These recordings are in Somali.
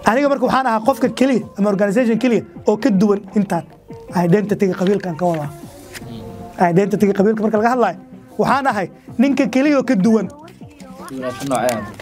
aniga marka waxaan ahaa qofka keliya ama organisation keliya oo ka duwan intaan identityga qabiilkan ka wadaa identityga qabiilka marka laga hadlayo waxaan ahay ninka keliya oo ka duwan duwanaansho noocee ah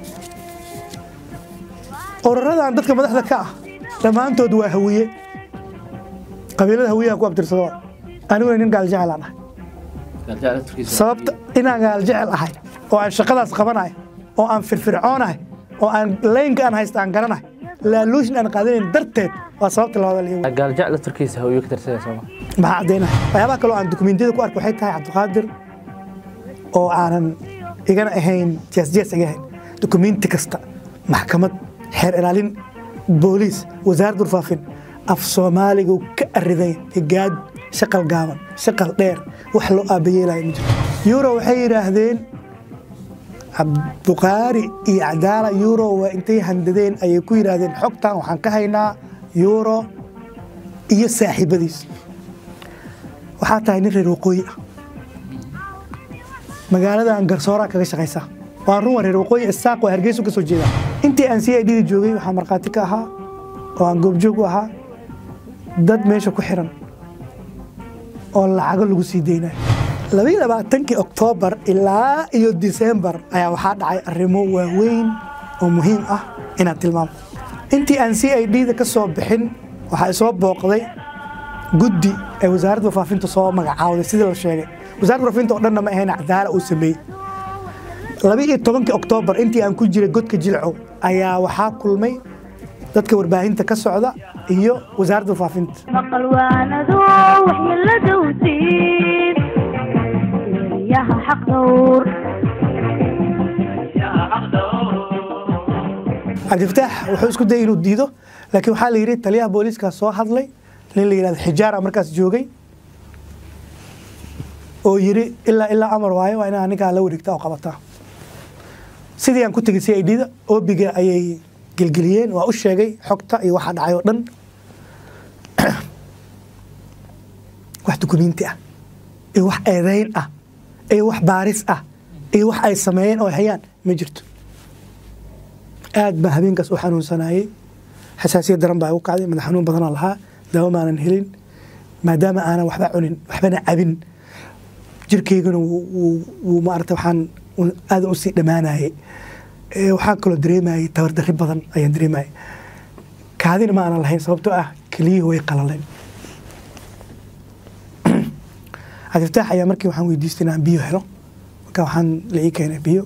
ururadan dadka madaxda ka ah dhammaantood waa hawiye qabiilada hawiyaha ku abtirsado aniguna nin gaal jecel aan ahay gaajaa laftirkiisa sababta inaan gaal jecel ahay oo aan shaqadaas qabanahay oo aan firfircoonahay oo aan laynka aan haysta aan garanahay laaluushin aan qaadanayn darteed waa sababta labada liiw gaaljac laftarkiisa hawiyo ka tirsanaya sooma maxaa caddaynaya waxyaabaha kaloo aan dukumentiyada ku arko waxay tahay cabdiqaadir oo aanan igana ahayn jeesjees iga ahayn dukumenti kasta maxkamad xeer ilaalin booliis wasaaradda warfaafin af soomaaligu ka ariday higaad shaqal gaaban shaqal dheer wax loo aabayeelaya ma jiro euro waxay yidhaahdeen cabduqaari iyo cadaala euro waa intay handadeen ayay ku yidhaahdeen xogtan waxaan ka haynaa euro iyo saaxiibadiis waxaa tahay nin reer waqooyi ah magaaladan garsooraa kaga shaqaysa waa run waa reer waqooyi isaaq waa hargeysu ka soo jeeda intii aan c i d da joogay waxaa markhaati ka ahaa oo aan goobjoog u ahaa dad meesha ku xiran oo lacago lagu sii deynayo labaiyo labaatankii oktoobar ilaa iyo disembar ayaa waxaa dhacay arrimo waaweyn oo muhiim ah inaan tilmaamo intii aan c i d da ka soo bixin waxaa isoo booqday guddi ee wasaaradda warfaafinta soo magacaawday sidii la sheegay wasaaradda warfaafinta oo dhanna ma ahayn cadaala uu sameeyey labaiyo tobankii oktoobar intii aan ku jiray godka jilcow ayaa waxaa kulmay dadka warbaahinta ka socda iyo wasaaradda warfaafinta maqal waanado waxyeella dowsiin yaha xaq dhowr cabdifataax wuxuu isku dayay inuu diido laakiin waxaa la yidhi taliyaha booliiska soo hadlay nin la yidhahdo xijaara markaas joogay oo yidhi ilaa ilaa amar waayo waa inaa ninkaa la wareegta oo qabataa sidii aan ku tegay c i d da oobiga ayay gelgeliyeen waa u sheegay xogta iyo waxa dhacay oo dhan wax dukumiinti ah iyo wax eedayn ah iyo wax baaris ah iyo wax ay sameeyeen oo ay hayaan ma jirto aad baa habeenkaas u xanuunsanayey xasaasiyad daran baa igu kacday madax xanuun badanoo lahaa daawo maanan helin maadaama aanan waxba cunin waxbana cabin jirkaygana wuu- wuu- wuu maarata waxaan aadan usii dhammaanayay Ee, waxaan kaloo dareemayay tabardarri badan ayaan dareemayay kaadina ma aanan lahayn sababtoo ah keliyihii way qalaleen cabdifataax ayaa markii waxaan weydiistay inaan biyo helo marka waxaan la ii keenay biyo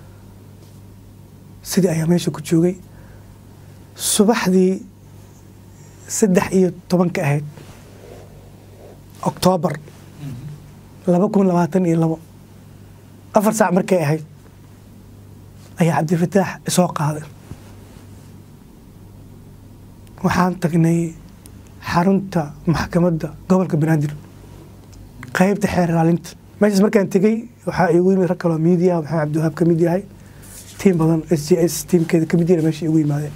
sidii ayaa meesha ku joogay subaxdii saddex iyo tobanka ahayd oktoobar laba kun labaatan iyo labo afar saac markay ahayd ayaa cabdifataax isoo qaaday waxaan tagnay xarunta maxkamadda gobolka banaadir qaybta xeer ilaalinta meeshaas markaan tegey waxaa iigu yimid rag kaloo miidiya maxamed cabdiwahaab ka mid yahay tiim badan s j s tiimkeeda ka mid yahay meesha iigu yimaadeen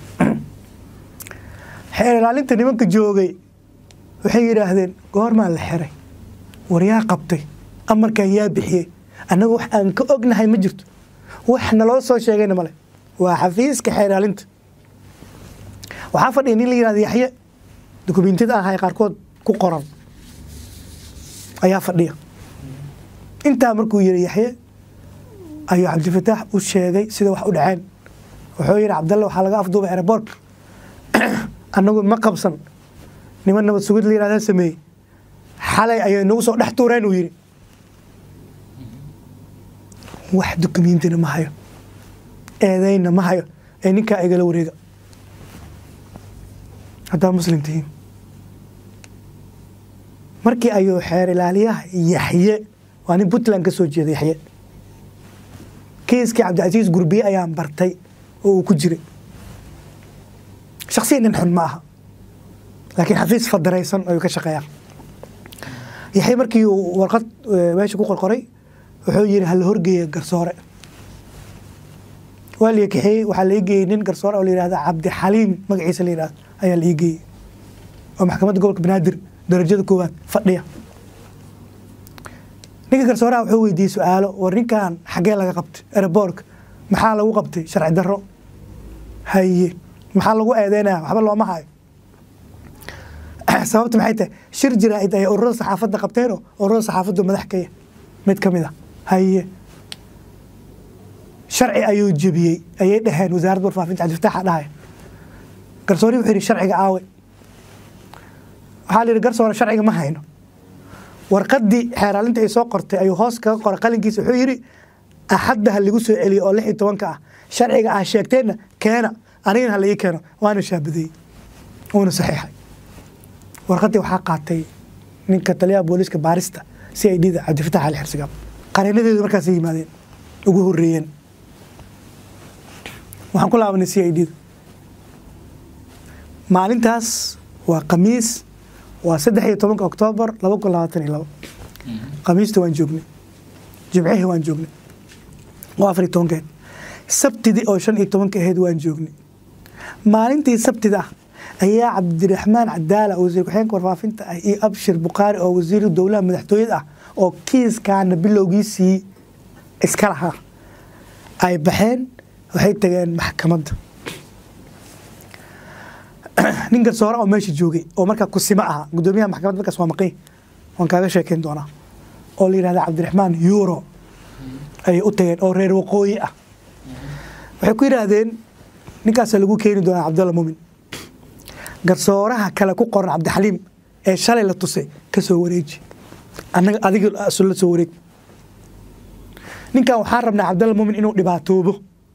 xeer ilaalinta nimanka joogay waxay yidhaahdeen goormaa la xiray waryaa qabtay amarkan yaa bixiyey annaga wax aan ka ognahay ma jirto wax naloo soo sheegayna male waa xafiiska xeer ilaalinta waxaa fadhiya nin la yidhahda yaxye dukumentiyada aan hay qaarkood ku qoran ayaa fadhiya intaa markuu yiri yaxye ayuu cabdifataax u sheegay sida wax u dhaceen wuxuu yidhi cabdalle waxaa laga afduubay aeroboortka annagu ma qabsan niman nabad sugid la yidhahdaa sameeyey xalay ayay nagu soo dhex tuureen uu yidhi wax dukumentina ma hayo eedayna ma hayo ee ninkaa igala wareega haddaa muslim tihiin markii ayuu xeer ilaaliyaha yaxye waa nin puntland ka soo jeeda yaxye kiiskii cabdicasiis gurbiye ayaan bartay oo uu ku jiray shaksiyan nin xun ma aha laakiin xafiis fadaraysan ayuu ka shaqeeyaa yaxye markii uu warqad eh, meesha ku qorqoray wuxuu yidhi hala horgeeya garsoore waa la kaxeeyey waxaa la ii geeyey nin garsoore oo la yidhahda cabdixaliim magaciisa la yidhahda ayaa la ii geeyey oo maxkamadda gobolka banaadir darajada koowaad fadhiya ninka garsooraha wuxuu weydiiyey su-aalo war ninkan xaggee laga qabtay aeroboorka maxaa lagu qabtay sharci darro haye maxaa lagu eedeynaya waxba looma hayo sababta maxay tahay shir jiraa'id ay ururada saxaafadda qabteenoo ururada saxaafaddu madax kaya mid ka mid a haye sharci ayuu jebiyey ayay dhaheen wasaaradda warfaafinta cabdifataaxa dhahaya garsoori wuxuu yidhi sharciga aawe waxaa la yidhi garsoore sharciga ma hayno warqaddii xeeraalinta ay soo qortay ayuu hoos kaga qoray qalinkiisa wuxuu yidhi axadda ha lagu soo celiyo oo lix iyo tobanka ah sharciga ah sheegteenna keena anigana ha laii keeno waana shaabadeeyey uuna saxiixay warqaddii waxaa qaatay ninka taliyaha booliiska baarista si ay dhida cabdifatax ali xirsigaab qareenadeedu markaasay yimaadeen ugu horreeyeen waxaan ku laabanay c i d da maalintaas waa khamiis waa saddex iyo tobanka oktoobar laba kun labaatan iyo labo khamiista waan joognay jimcihii waan joognay oo afar iyo tobankeed sabtidii oo shan iyo tobanka ahayd waan joognay maalintii sabtida ah ayaa cabdiraxmaan cadaala wasiir ku-xigeenka warfaafinta ah iyo abshir bukhaari oo wasiiru dowlaha madaxtooyada ah oo kiiskaana bilowgiisii iska lahaa ay baxeen waxay tageen maxkamadda nin garsoore oo meesha joogay oo markaa kusimo ahaa gudoomiyaha maxkamadda markaas waa maqay waan kaaga sheekeyn doonaa oo la yidhahda cabdiraxmaan euro ayay u tageen oo reer waqooyi ah waxay ku yidhaahdeen ninkaasaa lagu keeni doonaa cabdalla mumin garsooraha kale ku qoran cabdixaliim ee shalay la tusay ka soo wareeji annaga adiga la soo wareeg ninkan waxaan rabnaa cabdalla mumin inuu dhibaatoobo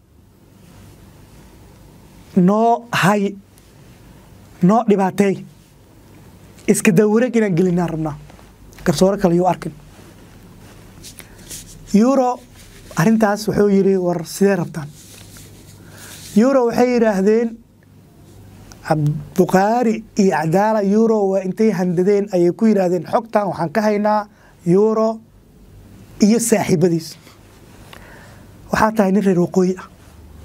noo hay noo dhibaateey iska dawareeg inaan gelinaan rabnaa garsoore kale yuu arkin euro arrintaas wuxuu yidhi war sidee rabtaan euro waxay yidhaahdeen bukhaari iyo cadaala euro waa intay handadeen ayay ku yidhaahdeen xogtan waxaan ka haynaa euro iyo saaxiibadiis waxaa tahay nin reer waqooyi ah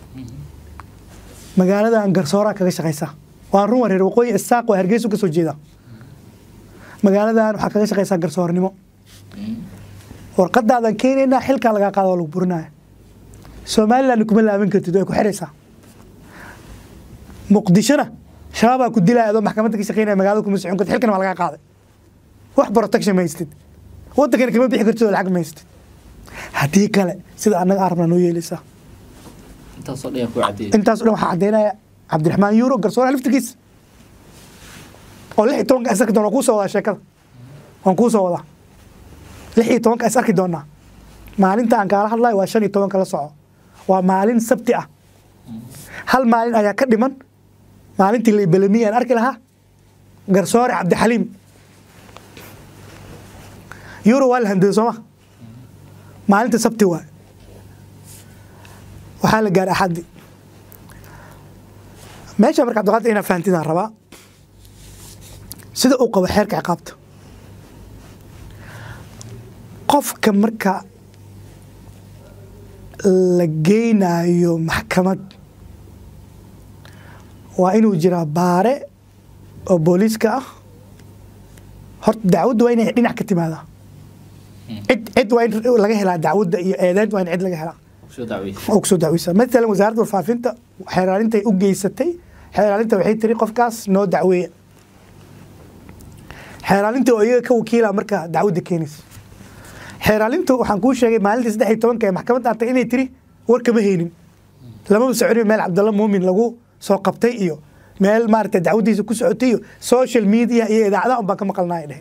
magaaladan garsooraa kaga shaqaysaa waan run waa reer waqooyi isaaq waa hargeysu ka soo jeeda magaaladan waxaa kaga shaqaysaa garsoornimo warqadaadan keenaynaa xilkaa lagaa qaada oo lagu burinaya somaliland kuma laaban kartid way ku xiraysaa muqdishona shabaabaa ku dilaya adoo maxkamadda ka shaqeynaya magaalada kuma socon kartid xilkana waa lagaa qaaday wax protection ma haystid waddankana kama bixi kartid oo lacag ma haystid haddii kale sida annaga aan rabnaa noo yeelaysaa intaasoo dhan yaa ku cadeeyay intaas o dhan waxaa caddaynaya cabdiraxmaan euro garsooraha laftirkiisa oo lix iyo tobanka is arki doona waan kuu soo wadaa sheekada waan kuu soo wadaa lix iyo tobanka is arki doonaa maalinta aan kaala hadlayo waa shan iyo tobanka la soco waa maalin sabti ah hal maalin ayaa ka dhiman maalintii laybelamiya aan arki lahaa garsoore cabdixaliim euro waa la handaday sooma maalinta sabti waay waxaa la gaaray axaddi meesha marka abdiqaadir inaa fahantidaan rabaa sida uu qabo xeerka ciqaabta qofka marka la geynayo maxkamad waa inuu jiraa baare oo booliiska ah horta dacwadda waa inay dhinac ka timaadaa cid cid waa in laga helaa dacwadda iyo eedeynta waa in cid laga helaa soo dacweysa oo kusoo dacweysa matalan wasaaradda warfaafinta xeeraalintay u geysatay xeeraalinta waxay tiri qofkaas noo dacweeya xeeraalinta oo iyaga ka wakiila marka dacwadda keenaysa xeeraalintu waxaan kuu sheegay maalintii saddex iyo tobanka ee maxkamadda antay inay tiri war kama haynin lamaba soconin meel cabdalla muumin lagu soo qabtay iyo meel maaragtay dacwaddiisa ku socotay iyo social media iyo idaacadaha un baan ka maqalnaa ay dheheen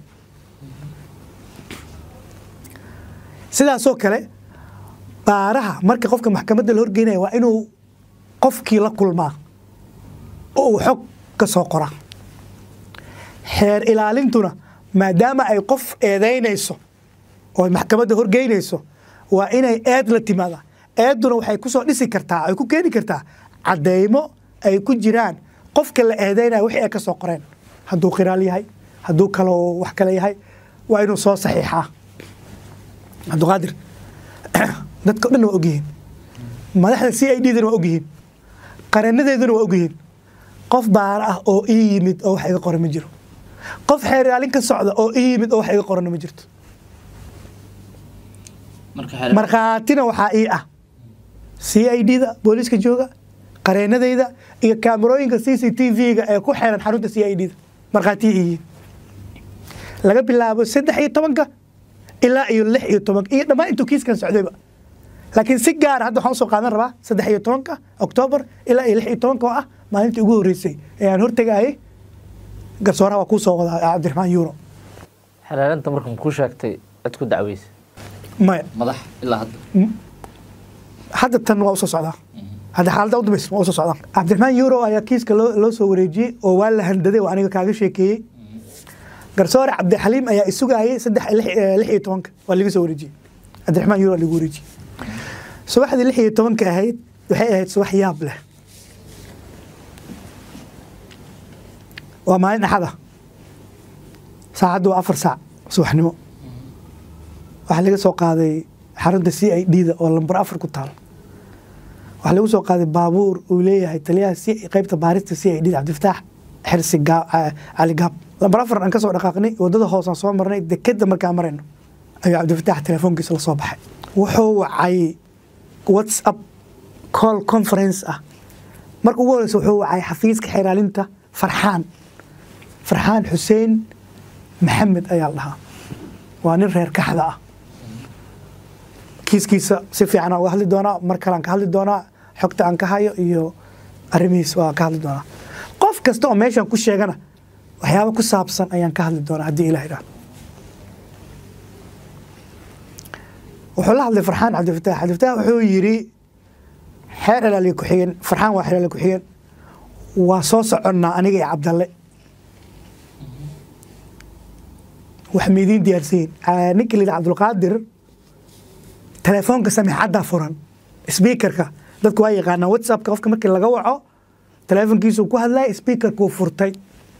sidaasoo kale baaraha marka qofka maxkamadda la horgeynaya waa inuu qofkii la kulmaa oo uu xog ka soo qoraa xeer ilaalintuna maadaama ay qof eedaynayso oo ay maxkamadda horgeynayso waa inay eed la timaada eeduna waxay ku soo dhisi kartaa ay ku keeni kartaa caddeymo ay ku jiraan qofka la eedeynaya wixii ay ka soo qoreen hadduu khiraal yahay hadduu kaloo wax kale yahay waa inuu soo saxiixaa cabdiqaadir dadka o dhan waa ogyihiin madaxda c i d dana waa ogyihiin qareenadeeduna waa ogyihiin qof baara ah oo ii yimid oo wax iga qoran ma jiro qof xeeraalin ka socda oo ii yimid oo wax iga qoranna ma jirto marka xeer markhaatina waxaa ii ah c i d da booliiska jooga qareenadayda iyo kaamarooyinka c c t v-ga ee ku xeeran xarunta c i d da markhaatiya yihiin laga bilaabo saddex iyo tobanka ilaa iyo lix iyo tobanka iyo dhammaan intuu kiiskan socdayba laakiin si gaara hadda waxaan usoo qaadan rabaa saddex iyo tobanka oktoobar ilaa iyo lix iyo tobanka oo ah maalintii ugu horreysay ee aan hortegayay garsooraha waa kuu soo wadaa cabdiraxmaan yuuro xelaalinta markan kuu sheegtay cid ku dacweysa maya madax ilaa hadda hadda tan waa usoo socdaa hadda xaaladda udambaysa waa usoo socdaa cabdiraxmaan yuuro ayaa kiiska loo loo soo wareejiyey oo waa la handaday oo aniga kaaga sheekeeyey garsoore cabdixaliim ayaa isugayay saddex lix eh, lix iyo tobanka waa laga soo wareejiyey cabdiraxmaan yuuro waa lagu wareejiyey subaxdii lix iyo tobanka ahayd waxay ahayd subax yaab leh waa maalin axada saacaddu waa afar saac subaxnimo waxaa laga soo qaaday xarunta c i d da oo lambar afar ku taal waxaa lagu soo qaaday baabuur uu leeyahay taliyaha C- qaybta baarista c i d da cabdifataax xirsi Gaa- ah, cali gaab lambar afar aan ka soo dhaqaaqnay wadada hoosaan soo marnay dekeda markaan marayno ayuu cabdifataax telefoonkiisa la soo baxay wuxuu wacay whatsapp call conference ah marka ugu horeysa wuxuu wacay xafiiska xiraalinta farxaan farxaan xuseen maxamed ayaa la dhahaa waa nin reer kaxda ah kiiskiisa si fiican aan uga hadli doonaa mar kale aan ka hadli doonaa xogta aan ka hayo iyo arrimihiis waa ka hadli doonaa qof kasta oo meeshan ku sheegana waxyaabo ku saabsan ayaan ka hadli doonaa haddii ilah idhaah wuxuu la hadlay farxaan cabdifataax cabdifataax wuxuu yidhi xeer ilaaliya ku-xigeen farxaan waa xeer ilaaliya ku-xigeen waa soo soconnaa aniga iyo cabdalle wax ma idiin diyaarsayin ninka layidhi cabdulqaadir telefoonka samixadda furan sbiikarka dadku waa yaqaanaa whatsappka qofka markii laga waco telefoonkiisuu ku hadlaya sbiikarkuu furtay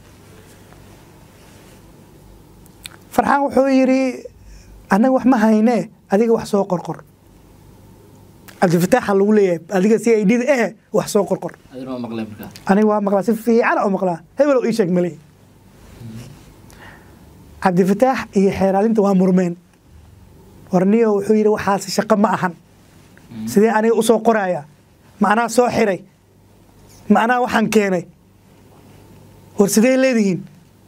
farxaan wuxuu yidhi annaga wax ma haynee adiga wax soo qorqor cabdifataaxa lagu leeyahay adiga si ay dhida eh wax soo qorqor adina waa maqleen markaa aniga waa maqlaa si fiican oo maqlaa hebel oo ii sheeg male cabdifataax iyo xeeraalinta waa murmeen warniyo wuxuu yidhi waxaasi shaqo ma ahan sidee aniga u soo qoraya ma anaa soo xiray ma anaa waxaan keenay war sidee leedihiin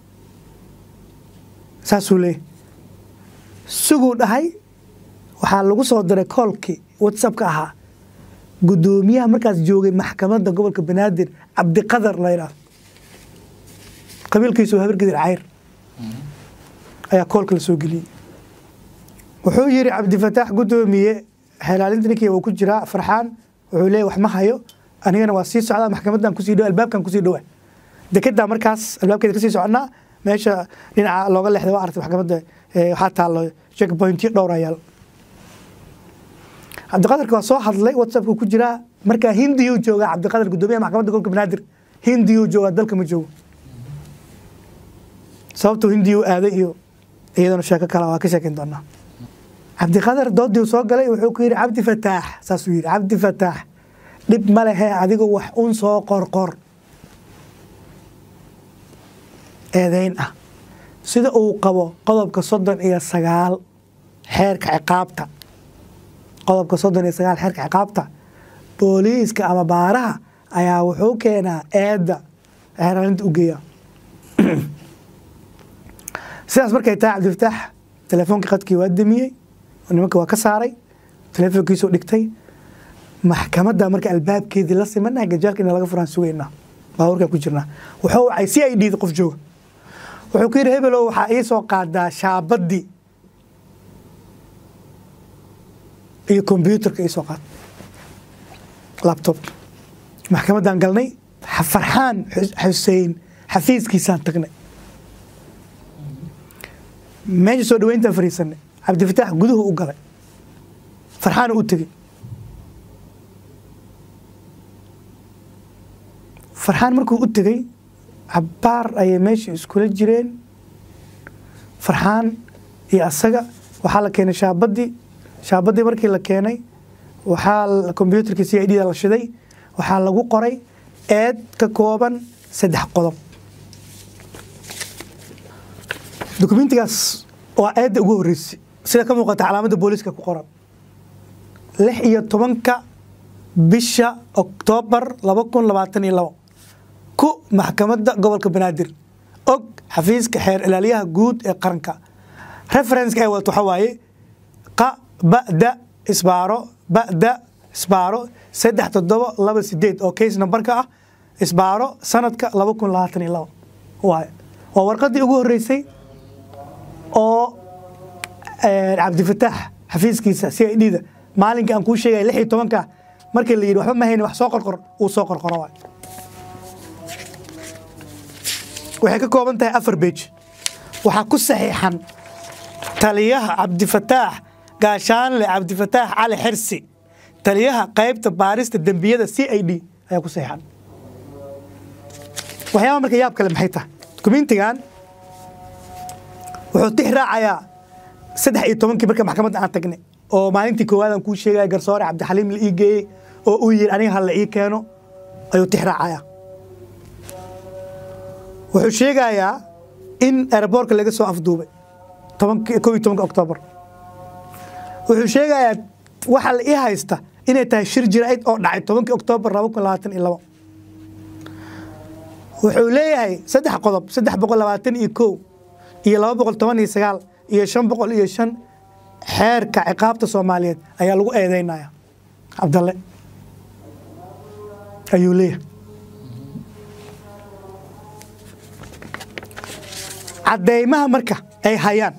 saasuu leeyahy suguu dhahay waxaa lagu soo diray koolkii whatsappka ahaa guddoomiyaha markaas joogay maxkamadda gobolka banaadir cabdiqadar la yidhaahdo qabiilkiisu waa habargedir cayr ayaa koolka la soo geliyey wuxuu yidhi cabdifataax guddoomiye xelaalinta ninkii uu ku jiraa farxaan wuxuu leeyahy wax ma hayo anigana waa sii socdaa maxkamaddan kusii dhow albaabkan kusii dhowa dekedaa markaas albaabkeeda kasii soconnaa meesha dhinaca looga leexday waa aragtay maxkamadda eh, waxaa taallo checkpointyo dhowr ayaal cabdiqadarka waa soo hadlay whatsappku ku jiraa markaa hindiyuu joogaa cabdiqadar guddoomiyaha maxkamadda gobolka banaadir hindiyuu joogaa dalka ma joogo sababtuu hindiyuu aaday iyo iyadana sheeko kale waa ka sheekeyn doonaa cabdiqadar doodii soo galay wuxuu ku yidhi cabdi fataax saasuu yidhi cabdi fataax dhib ma lehe adigu wax un soo qorqor eedeyn ah sida uu qabo qodobka soddon iyo sagaal xeerka ciqaabta qodobka soddon iyo sagaal xeerka ciqaabta booliiska ama baaraha ayaa wuxuu keenaa eedda xeeraalinta u geeya sidaas markay tahay cabdifataax telefoonka qadkii waa damiyey nimanka waa ka saaray telefoonkiisuu dhigtay maxkamadda marka albaabkeedii la simanaha gajaalka in laga furaan sugaynaa baabuurkaan ku jirnaa wuxuu wacay si ay dhiida qof jooga wuxuu ku yidhi hebelow waxaa ii soo qaadaa shaabaddii iyo kombyuutarka ii soo qaad labtobka maxkamaddaan galnay farxaan xuseen xafiiskiisaan tagnay meesha soo dhaweyntaan fariisanay cabdifataax guduhu u galay farxaana u tegey farxaan markuu u tegey cabbaar ayay meesha iskula jireen farxaan iyo asaga waxaa la keenay shaabaddii shaabaddii markii la keenay waxaa kombyuutarkii c i d da la shiday waxaa lagu qoray eed ka kooban saddex qodob dokumentigaas waa eedda ugu horreysay sida ka muuqata calaamadda booliiska ku qoran lix iyo tobanka bisha oktoobar laba kun labaatan iyo labo ku maxkamadda gobolka banaadir og xafiiska xeer ilaaliyaha guud ee qaranka referenska ay wadato waxaa waaye qa ba'da isbaaro ba'da isbaaro saddex toddoba laba sideed oo case numberka ah isbaaro sanadka laba kun labaatan iyo labo waaye waa warqaddii ugu horreysay oo cabdifataax xafiiskiisa c i d da maalinka aan kuu sheegaya lix iyo tobanka markii la yidhi waxba ma hayni wax soo qorqor uu soo qorqoro waay waxay ka kooban tahay afar beej waxaa ku saxiixan taliyaha cabdifataax gaashaanle cabdifataax cali xirsi taliyaha qaybta baarista dembiyada c i d ayaa ku saxiixan waxyaaba marka yaab kale maxay tahay dukumentigan wuxuu tix raacayaa saddex iyo tobankii marka maxkamadda aan tagnay oo maalintii koowaad aan kuu sheegaya garsoore cabdixaliim la ii geeyey oo uu yidhi aniga ha la ii keeno ayuu tix raacayaa wuxuu sheegayaa in aeroboortka laga soo afduubay kow iyo tobanka oktoobar wuxuu sheegayaa waxa la ii haysta inay tahay shir jiraa'id oo dhacay tobankii oktoobar laba kun labaatan iyo labo wuxuu leeyahay saddex qodob saddex boqol labaatan iyo kow iyo laba boqol toban iyo sagaal iyo shan boqol iyo shan xeerka ciqaabta soomaaliyeed ayaa lagu eedeynaya cabdalle ayuu leeyahay cadeymaha marka ay hayaan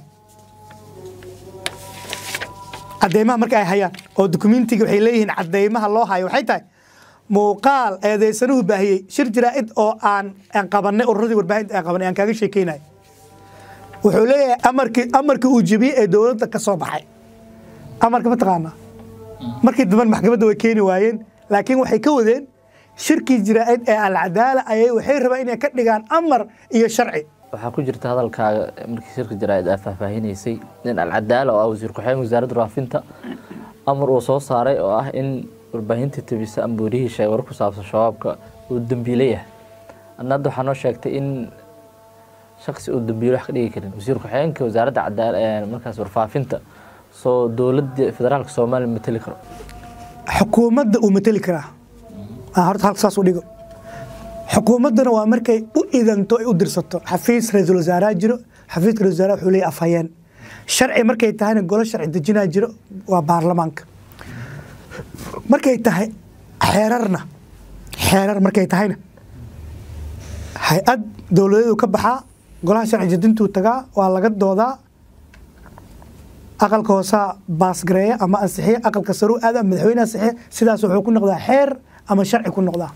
cadeymaha marka ay hayaan oo dukumentiga waxay leeyihiin cadeymaha loo hayo waxay tahay muuqaal eedeysanuhu baahiyey shir jiraa'id oo aan aan qabanay ururadii warbaahinta aan qabanay aan kaaga sheekeynaya wuxuu leeyahay amarkii amarkii uu jebiyey ee dowladda ka soo baxay amarka ma taqaanaa markii dambe maxkamadda way keeni waayeen laakiin waxay ka wadeen shirkii jiraa'id ee alcadaala ayay waxay rabaan inay ka dhigaan amar iyo sharci waxaa ku jirta hadalkaaga markii shirka jaraa'id aa faahfaahinaysay in alcadaala oo ah wasiir ku-xigeen wasaaradda raafinta amar uu soo saaray oo ah in warbaahinta tebisa ama warihii sheegay war ku saabsan shabaabka uu dembiile yahay adna hadda waxaa noo sheegtay in shaksi uu dembiile wax ka dhigi karin wasiir ku-xigeenka wasaaradda cadaala markaas warfaafinta soo dowladda federaalka soomaaliya mateli karo xukuumadda uu mateli karaa aan horta halka saas u dhigo xukuumaddana waa markay u idanto ay u dirsato xafiis ra-iisul wasaareha jiro xafiiska ra-isul wasaaraha wuxuu leeyahay afhayeen sharci markay tahayna golo sharci dejinaa jiro waa baarlamaanka markay tahay xeerarna xeerar markay tahayna hay-ad dowladeedu ka baxaa golaha sharci dejintuu tagaa waa laga doodaa aqalka hoosaa baasgareeya ama ansixiya aqalka saruu aada madaxweyne ansixiya sidaas wuxuu ku noqdaa xeer ama sharci ku noqdaa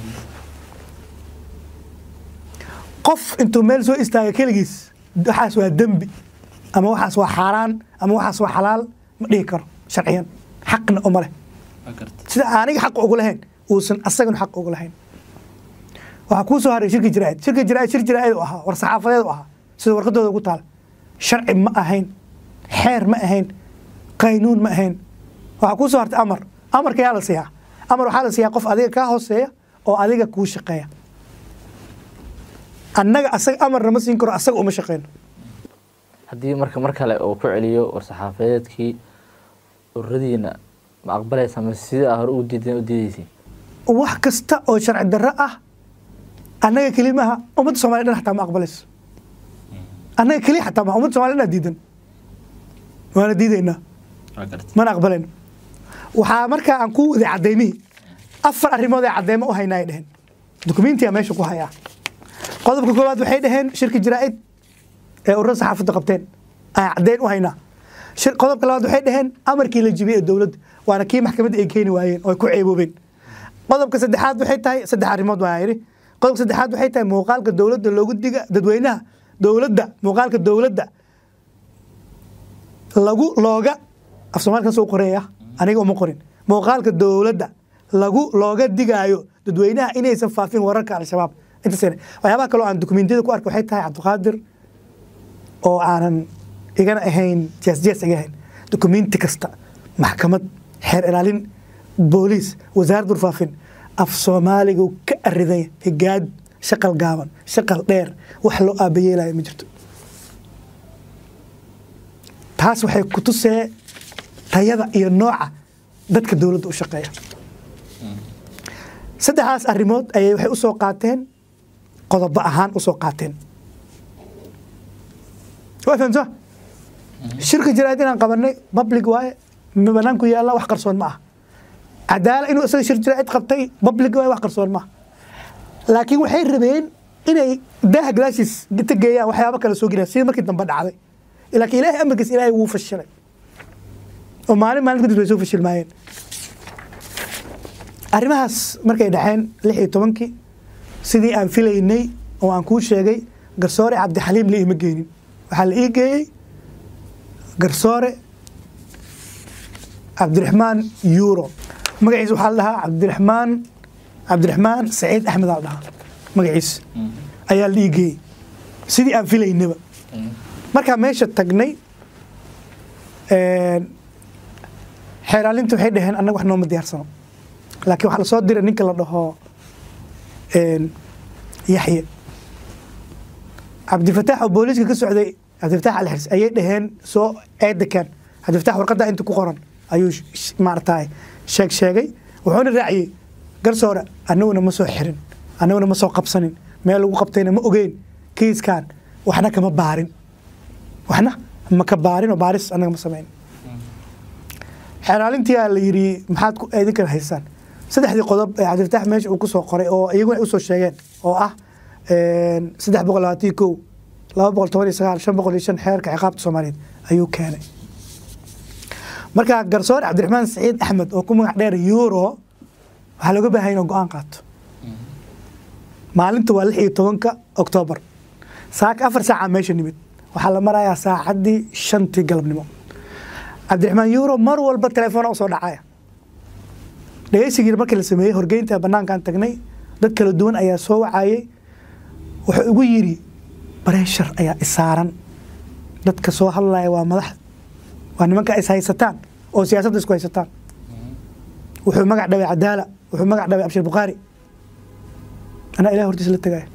qof intuu meel soo istaaga keligiis waxaas waa dembi ama waxaas waa xaaraan ama waxaas waa xalaal ma dhihi karo sharciyan xaqna uma leh sida aniga xaq ugu lahayn uusan asagana xaq ugu lahayn waxaa kuu soo haray shirki jiraa'id shirki jiraa'id shir jiraa'id u ahaa war saxaafadeed u ahaa sida warqadooda ugu taala sharci ma ahayn xeer ma ahayn qaynuun ma ahayn waxaa kuu soo hartay amar amarka yaa la siiyaa amar waxaa la siiyaa qof adiga kaa hooseeya oo adiga kuu shaqeeya annaga asaga amarna ma siin karo asaga uma shaqeyno haddii marka mar kale uu ku celiyo war-saxaafadeedkii ururadiina ma aqbalaysa ma sida hore ugu diideen u diidaysiin wax kasta oo sharci darro ah annaga kelimaha ummadda somalia dhan xataa ma aqbalayso annaga keliya xataa ma ummadda somalia dhan diidan waana diidaynaa mana aqbalayno waxaa markaa aan ku waday cadaymihii afar arrimood ee cadeymo u haynaa ay dheheen dukumentiya meesha ku hayaa qodobka koowaad waxay dhaheen shirki jiraa'id ee ururada saxaafadda qabteen aan caddeyn u haynaa qodobka labaad waxay dhaheen amarkii la jibiyey ee dowladda waana kii maxkamadda ay keeni waayeen oo ay ku ceeboobeen qodobka saddexaad waxay tahay saddex arrimood waan yidhi qodobka saddexaad waxay tahay muuqaalka dowladda loogu diga dadweynaha dowladda muuqaalka dowladda lagu looga af soomaalkaas u qoreeya aniga uma qorin muuqaalka dowladda lagu looga digaayo dadweynaha inaysan faafin wararka al-shabaab intaas waxyaabaha kaloo aan dokumentiyada ku arka waxay tahay cabdiqaadir oo aanan igana ahayn jees jees iga ahayn dokumenti kasta maxkamad xeer ilaalin booliis wasaaradda warfaafin af soomaaliga ka aridanya higaad shaqal gaaban shaqal dheer wax loo aabayeelaya ma jirto taas waxay ku tusee tayada iyo nooca dadka dowladda u shaqeeya saddexdaas arrimood ayay waxay usoo qaateen qodobo ahaan usoo qaateen waa fahamsa shirka jaraa'id inaan qabanay public waaye ma banaanku yaalla wax qarsoon ma ah cadaala inuu isaga shir jaraa'id qabtay public waaye wax qarsoon ma ah laakiin waxay rabeen inay daaha gadaashiis ta geeyaan waxyaabo kale soo geliyaan sidii markii dambe dhacday laakiin ilaahay amarkiis ilaahay wuu fashilay oo maalin maalin kadib way soo fashilmaayeen arrimahaas markay dhaceen lix iyo tobankii sidii aan filaynay oo aan kuu sheegay garsoore cabdixaliim la iima geynin waxaa la ii geeyey garsoore cabdiraxmaan yuuro magaciisa waxaa la dhahaa cabdiraxmaan cabdiraxmaan saciid axmed aa la dhahaa magaciisa ayaa la ii geeyey sidii aan filaynaba markaa meesha tagnay xeeraalinta waxay dhaheen annaga wax nooma diyaarsano laakiin waxaa lasoo diray ninka la dhaho yaxye cabdifataax oo booliiska ka socday cabdifataax alxirs ayay dhaheen soo eedekan cabdifataax warqadda inta ku qoran ayuu maaragtay sheeg sheegay wuxuuna raaciyey garsoore annaguna ma soo xirin annaguna ma soo qabsanin meel lagu qabtayna ma ogeyn kiiskan waxna kama baarin waxna ma ka baarin oo baaris annaga ma samayn xeeraalintiyaa la yidhi maxaad ku idinkan haysaan saddexdii qodob ee cabdifataax meesha uu ku soo qoray oo iyaguna ay usoo sheegeen oo ah saddex boqol labaatan kow laba boqol toban iyo sagaal shan boqol iyo shan xeerka ciqaabta soomaaliyeed ayuu keenay marka garsoore cabdiraxmaan saciid axmed oo ku magac dheer euro waxaa looga baahaya inuu go-aan qaato maalinta waa lix iyo tobanka oktoobar saaka afar saaca meesha nimid waxaa la marayaa saacaddii shantii galabnimo cabdiraxmaan euro mar walba telefoona usoo dhacaya dhegeysigii markii la sameeyey horgeynta banaankaan tagnay dad kala duwan ayaa soo wacayey wuxuu igu yidhi bareeshar ayaa isaaran dadka soo hadlaya waa madax waa nimanka is haysataan oo siyaasadda isku haysataan wuxuu magac dhabay cadaala wuxuu magac dhabay abshir bukhaari anaa ilahi hortiisa la tegaya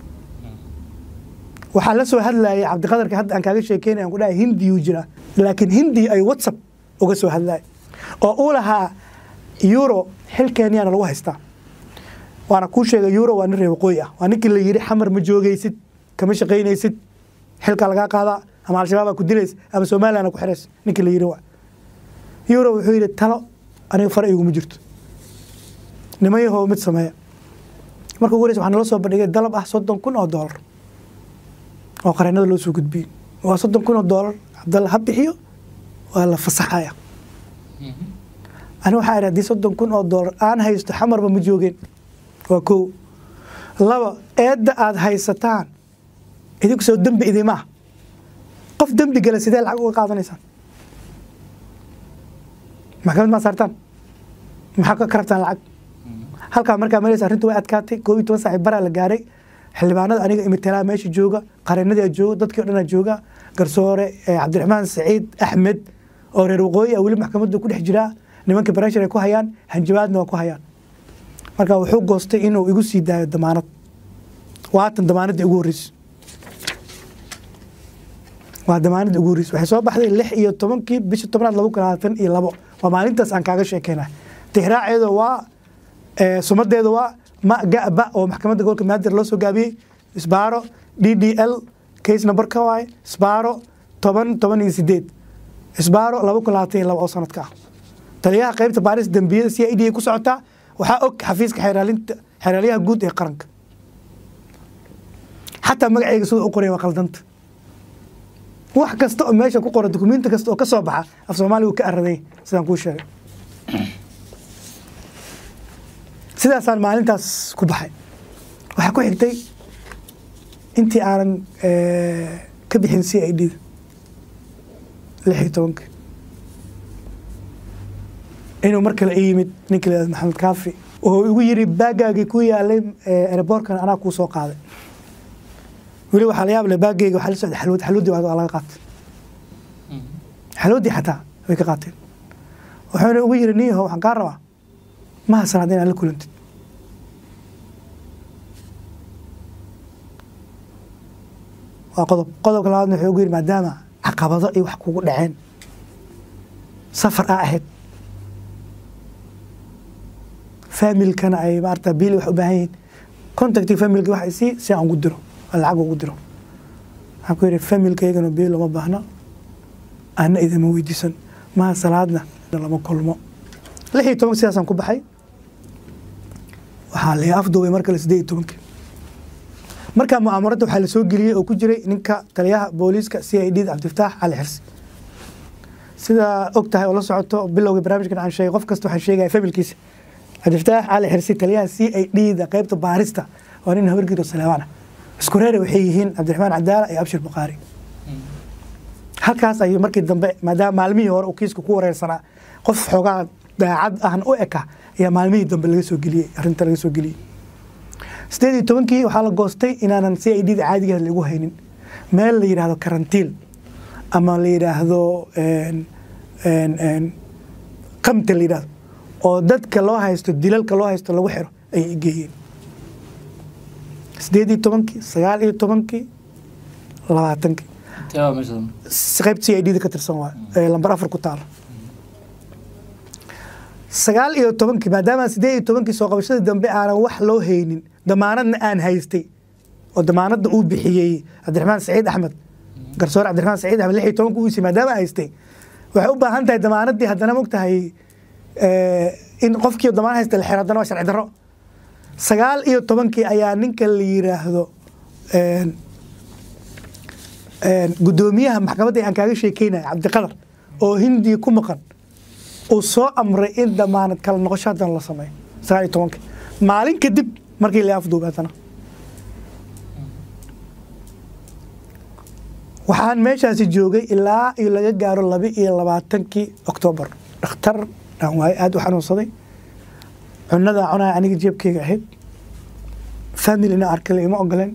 waxaa la soo hadlayay cabdiqadarka hadda aan kaaga sheekeynay aan ku dhahay hindiyuu jiraa laakiin hindi ay whatsapp uga soo hadlaya oo uu lahaa euro xilkeenyaana lagu haystaa waana kuu sheegay euro waa nin reer waqooyi ah waa ninkii la yidhi xamar ma joogaysid kama shaqaynaysid xilkaa lagaa qaadaa ama al-shabaabaa ku dilaysa ama somalilandna ku xiraysa ninkii la yidhi waa euro wuxuu yidhi talo aniga fara iguma jirto niman yahoo mid sameeya marka ugu horeysa waxaa nala soo bandhigay dalab ah soddon kun oo doolar oo qareennada loo soo gudbiyey waa soddon kun oo doolar cabdalla ha bixiyo waa la fasaxaya ani waxaa idhi haddii soddon kun oo doolar aan haysto xamarba ma joogeen waa kow laba eedda aada haysataan idinku soo dembi idimaa qof dembi gala sidee lacag uga qaadanaysaan maxkamad maa saartaan maxaa ka rabtaan lacag halkaa markaa maraysa arrintu way adkaatay koob iyo toban saaci baraa la gaaray xildhibaanada aniga imitelaa meesha jooga qareenadii jooga dadkii o dhan jooga garsoore cabdiraxmaan saciid axmed oo reer waqooyi ah weli maxkamadda ku dhex jiraa nimanka bareshar ay ku hayaan hanjabaadna waa ku hayaan marka wuxuu goostay inuu igu sii daayo damaanad waatan damaanaddii ugu horreysay waa damaanaddii ugu horreysay waxay soo baxday lix iyo tobankii bisha tobnaad laba kun labaatan iyo labo waa maalintaas aan kaaga sheekeyna tixraaceeda waa sumadeeda waa ma gaba oo maxkamadda gobolka maadir loo soo gaabiyey isbaaro d d l case number ka waaye isbaaro toban toban iyo sideed isbaaro laba kun labaatan iyo labo oo sanadka ah taliyaha qaybta baaris dembiyada c i d ay ku socotaa waxaa og xafiiska xeeraalinta xeeraalyaha guud ee qaranka xataa magacayga sida u qoraya waa qaldanta wax kasta oo meesha ku qoran dukumenti kasta oo ka soo baxa af soomaaliya uu ka araday sidaan kuu sheegay sidaasaan maalintaas ku baxay waxaa ku xigtay intii aanan ka bixin c i d da lix iyo tobanka inuu mar kale i yimid ninka la maxamed kaafi oo igu yiri baagaagii ku yaalay aeroboortkan anaa kuu soo qaaday weli waxaa la yaab leh baagayga waxaa la socday xalwad xalwadii waa laga qaatay xalwadii xataa way ka qaateen wuxuuna ugu yiri niyaho waxaan kaa rabaa ma hasanaad inaad la kulantid waa qodob qodobka labaadna wuxuu ugu yiri maadaama caqabado iyo wax kugu dhaceen safar aa ahayd familkana ay maarata biili wax u baahan yihiin contacti familka wax isii si aan ugu diro aan lacag ugu diro waxaan ku yidhi familkaygana biil uma baahna ana idama weydiisan maha salaadna lama kulmo lix iyo toban sidaasaan ku baxay waxaa la afduubay mar kale sideed iyo tobankii markaa mucaamarada waxaa lasoo geliyey oo ku jiray ninka taliyaha booliiska c i d da cabdifataax cali xirsi sidaa og tahay oo la socoto bilowga barnaamijkan aan sheegay qof kasta waxaan sheegaya familkiisa cabdifataax cali xirsi taliyaha c i d da qaybta baarista waa nin habargido saleebaan ah isku reere waxay yihiin cabdiraxmaan cadaala iyo abshir bukhaari halkaas ayuu markii dambe maadaama maalmihii hore uu kiiska ku wareersanaa qof xoogaa daacad ahna u eka ayaa maalmihii dambe laga soo geliyey arrinta laga soo geliyey sideed iyo tobankii waxaa la goostay inaanan c i d da caadigeeda lagu haynin meel la yidhaahdo karantiil ama la yidhaahdo qamta la yidhaahdo oo dadka loo haysto dilalka loo haysto lagu xiro ayay geeyeen sideed iyo tobankii sagaal iyo tobankii labaatankii intee waa meesha qayb c i d da ka tirsan waa ee lambar afar ku taala sagaal iyo tobankii maadaama sideed iyo tobankii soo qabashada dambe aanan wax loo haynin damaanadna aan haystay oo damaanadda uu bixiyey cabdiraxmaan saciid axmed garsoore cabdiraxmaan saciid axmed lix iyo tobanka uisi maadaama haystay waxay u baahan tahay damaanaddii haddana mog tahay in qofkii damaan haysta la xiro haddana waa sharci darro sagaal iyo tobankii ayaa ninka la yiraahdo guddoomiyaha maxkamadda aan kaaga sheekeynaya cabdiqadar oo hindiya ku maqan uu soo amray in damaanad kala noqosho haddana la sameeyo sagaal iyo tobankii maalin kadib markii la afduubay haddana waxaan meeshaasi joogay ilaa iyo laga gaaro laba iyo labaatankii oktoobar dhakhtar aan waaye aada u xanuunsaday cunadaa cunaya aniga jeebkeyga ahayd familina arkale ima ogoleen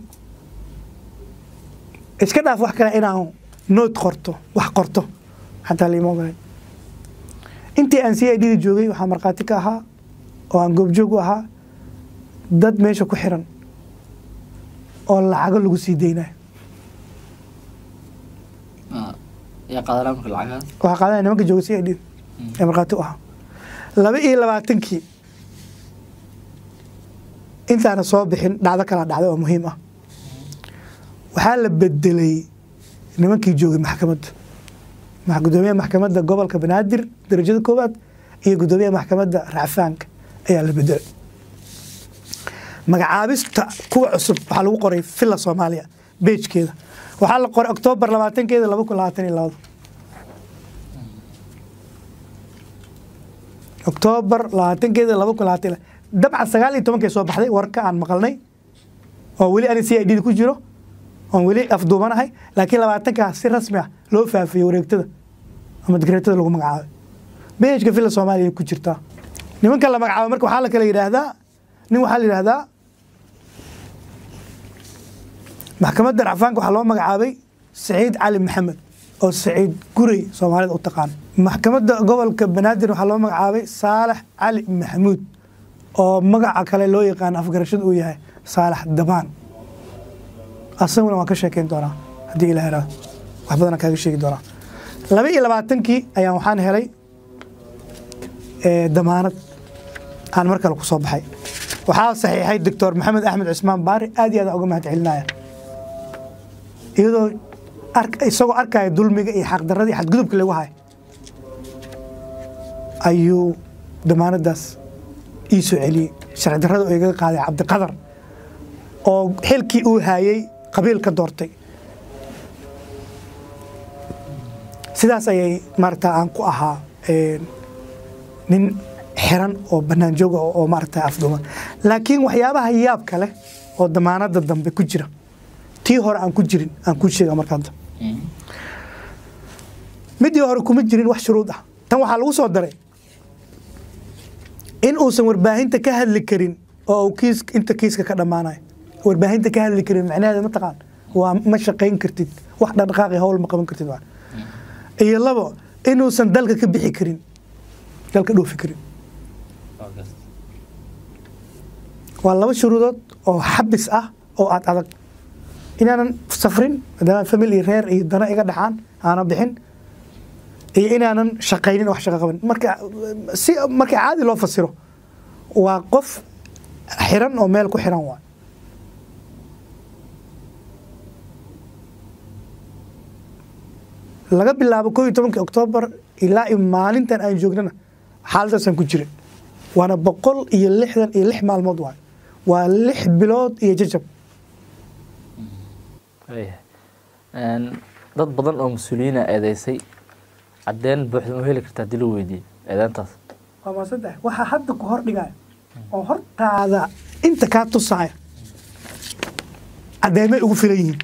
iska dhaaf wax kale inaan nood qorto wax qorto xataa laima ogoleen intii aan c i d da joogay waxaa markhaati ka ahaa oo aan goobjoog u ahaa dad meesha ku xiran oo lacago lagu sii deynayo yaa qaadanaa marka lacagahaas waxaa qaadanaya nimanka jooga c i d ee markhaati u ahaa laba iyo labaatankii intaana soo bixin dhacdo kala dhacday oo muhiim ah waxaa la bedelay nimankii joogay maxkamadda gudoomiyaha maxkamadda gobolka banaadir darajada koowaad iyo gudoomiyaha maxkamadda racfaanka ayaa la bedelay magacaabista kuwa cusub waxaa lagu qoray villa soomaaliya beejkeeda waxaa la qoray oktoobar labaatankeeda laba kun labaatan iyo labada oktoobar labaatankeeda laba kun labaatan iyo dabcan sagaal iyo tobankay soo baxday warka aan maqalnay oo weli ani c i d da ku jiro oon weli afduubanahay laakiin labaatankaa si rasmi ah loo faafiyey wareegtada ama digreetada lagu magacaabay beejka villa soomaaliya ku jirtaa nimanka la magacaabay marka waxaa la kala yidhaahdaa nin waxaa la yidhaahdaa maxkamadda racfaanka waxaa loo magacaabay saciid cali maxamed oo saciid gurey soomaalida u taqaan maxkamadda gobolka banaadir waxaa loo magacaabay saalax cali maxamuud oo magaca kale loo yaqaano afgarashada uu yahay saalax dabaan asaguna waan ka sheekeyn doonaa haddii ilah heraado wax badanaan kaaga sheegi doonaa laba iyo labaatankii ayaan waxaan helay damaanad aan mar kale ku soo baxay waxaa saxiixay doctor maxamed axmed cismaan baari aad iyo aad uga mahad celinaya iyadoo isagoo arkaya dulmiga iyo xaqdarada iyo xadgudubka lagu hayo ayuu damaanadaas ii soo celiyey sharci darrada oo igaga qaaday cabdiqadar oo xilkii uu haayey qabiil ka doortay sidaas ayay maarata aan ku ahaa nin xiran oo bannaan jooga oo maarata afduuman laakiin waxyaabaha yaabka leh oo damaanada dambe ku jira tii hore aan ku jirin aan ku sheega marka hadda midii hore kuma jirin wax shuruud ah tan waxaa lagu soo daray in uusan warbaahinta ka hadli karin oo kiis inta kiiska ka dhammaanayo warbaahinta ka hadli karin macnaheeda mataqaan waa ma shaqayn kartid wax dhaqdhaqaaqi hawl ma qaban kartid waa iyo labo inuusan dalka ka bixi karin dalka dhoofi karin waa laba shuruudood oo xabis ah oo aad adag inaanan safrin maadaama family reer iyo dana iga dhaxaan aanan bixin iyo inaanan shaqaynin wax shaqo qaban marka si marka caadi loo fasiro waa qof xiran oo meel ku xiran waay laga bilaabo koo iyo tobankii oktoobar ilaa iyo maalintan aan joognana xaaladaasaan ku jirin waana boqol iyo lixdan iyo lix maalmood waay waa lix bilood iyo jajab Waayahay. Een, dad badan oo mas-uuliyiina eedeysay caddeyn buuxda ma heli kartaa haddii lagu weydiiyey eedeyntaas waa maasantahay waxaa hadda ku hor dhigaya oo hortaada inta kaa tusaya caddeymay ugu filan yihiin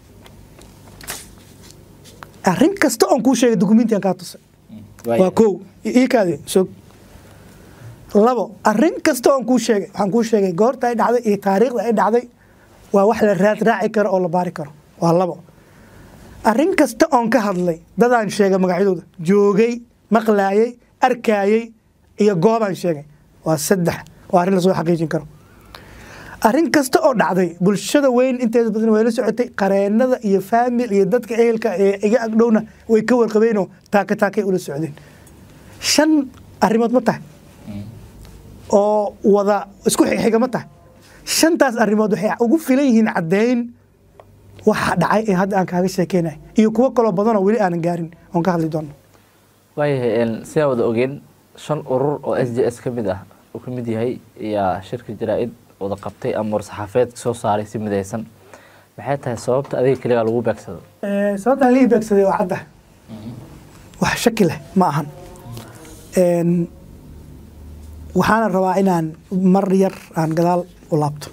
arrin kasta oon kuu sheegay dukumentiyan kaa tusay waa kow ii kaadi sog labo arrin kasta oon kuu sheegay waxaan kuu sheegay goorta ay dhacday iyo taariikhda ay dhacday waa wax la raad raaci karo oo la baari karo waa labo arrin kasta oon ka hadlay dadaan sheegay magacyadooda joogay maqlaayay arkaayay iyo goobaan sheegay waa saddex waa arrin lasoo xaqiijin karo arrin kasta oo dhacday bulshada weyn inteeda badan way la socotay qareenada iyo faamil iyo dadka ehelka ee iga agdhowna way ka warqabeenoo taaka taakay ula socdeen shan arrimood ma tahay oo wada isku xixiga ma tahay shantaas arrimood waxay ugu filan yihiin caddeyn waxa dhacay ee hadda aan kaaga sheekeynay iyo kuwo kaloo badanoo weli aanan gaarin oon ka hadli doono waayahay een, sidaan wada ogeen shan urur oo s j s ka mid ah uu ka mid yahay ayaa shirka jaraa-id wada qabtay ama war-saxaafeed soo saaray si midaysan maxay tahay sababta adiga keligaa lagu beegsado sababtaan lii beegsaday waa cadda wax shaki leh ma ahan Een, waxaana rabaa inaan mar yar aan gadaal u laabto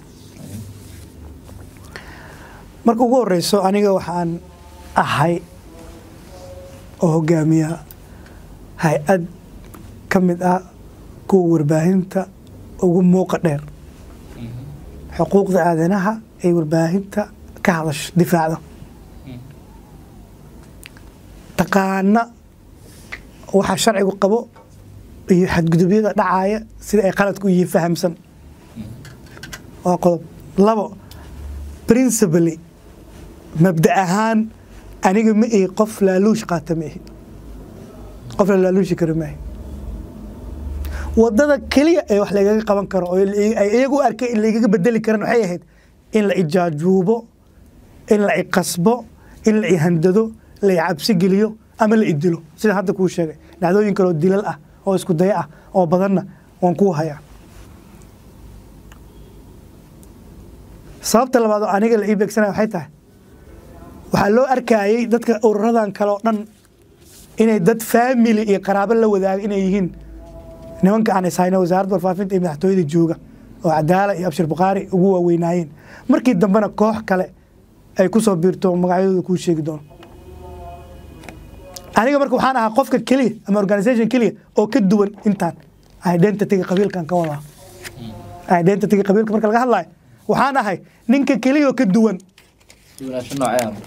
marka ugu horeyso aniga waxaan ahay oo hogaamiya hay-ad ka mid ah kuwa warbaahinta ugu muuqa dheer xuquuqda aadanaha ay warbaahinta ka hadasho difaacda taqaana waxa sharcigu qabo iyo xadgudubyada dhacaya sida ay qaladku yihiin fahamsan waa qodob labo principally mabda ahaan aniga ma ihi qof laaluush qaata ma ihi qof la laaluushi karo ma ihi wadada keliya ee wax lagaga qaban karo oo ay iyagu u arkay in lagaga bedeli karan waxay ahayd in la ijaajuubo in la iqasbo in la ihandado la icabsi geliyo ama la idilo sida hadda kuu sheegay dhacdooyin kaloo dilal ah oo isku daya ah oo badanna waan kuu hayaa sababta labaad oo aniga la ii beegsanaya waxay tahay waxaa loo arkayay dadka ururadan kale oo dhan inay dad faamily iyo qaraabo la wadaaga inay yihiin nimanka aan ishayno wasaaradda warfaafinta iyo madaxtooyada jooga oo cadaala iyo abshir bukhaari ugu waaweynaayeen markii dambena koox kale ay ku soo biirto magacyadooda kuu sheegi doono aniga marka waxaan ahaa qofka keliya ama organisation keliya oo ka duwan intaan identityga qabiilkan ka wadaa identityga qabiilka marka laga hadlayo waxaan ahay ninka keliya oo ka duwan duwanaansho noocee ah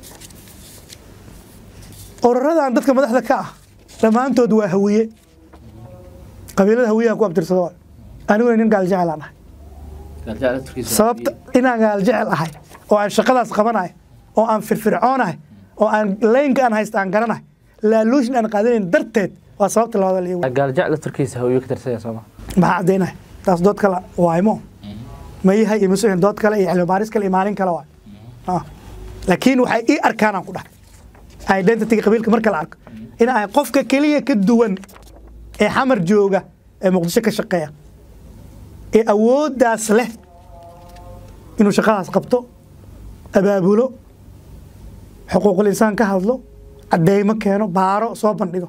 ururadan dadka madaxda ka ah dhammaantood waa hawiye qabiilada hawiyahan ku abtirsado aniguna nin gaal jecel aan ahay galjacel turkiisa sababta inaan gaal jecel ahay oo aan shaqadaas qabanahay oo aan firfircoonahay oo aan leynka aan haysta aan garanahay laaluushin aan qaadanayn darteed waa sababta labaad la iigu gaaljacla turkiisa hawiyo ka tirsan sooma maxaa caddaynaya taas dood kale waaymo ma yahay iyo masuuxin dood kale iyo cilmi baaris kale iyo maalin kale waay Ah. laakiin waxay ii arkaan aan ku dhahay identityga qabiilka marka la arko in ay qofka keliya ka duwan ee xamar jooga ee muqdisho ka shaqeeya ee awooddaas leh inuu shaqadaas qabto abaabulo xuquuqul insaan ka hadlo cadeymo keeno baaro soo bandhigo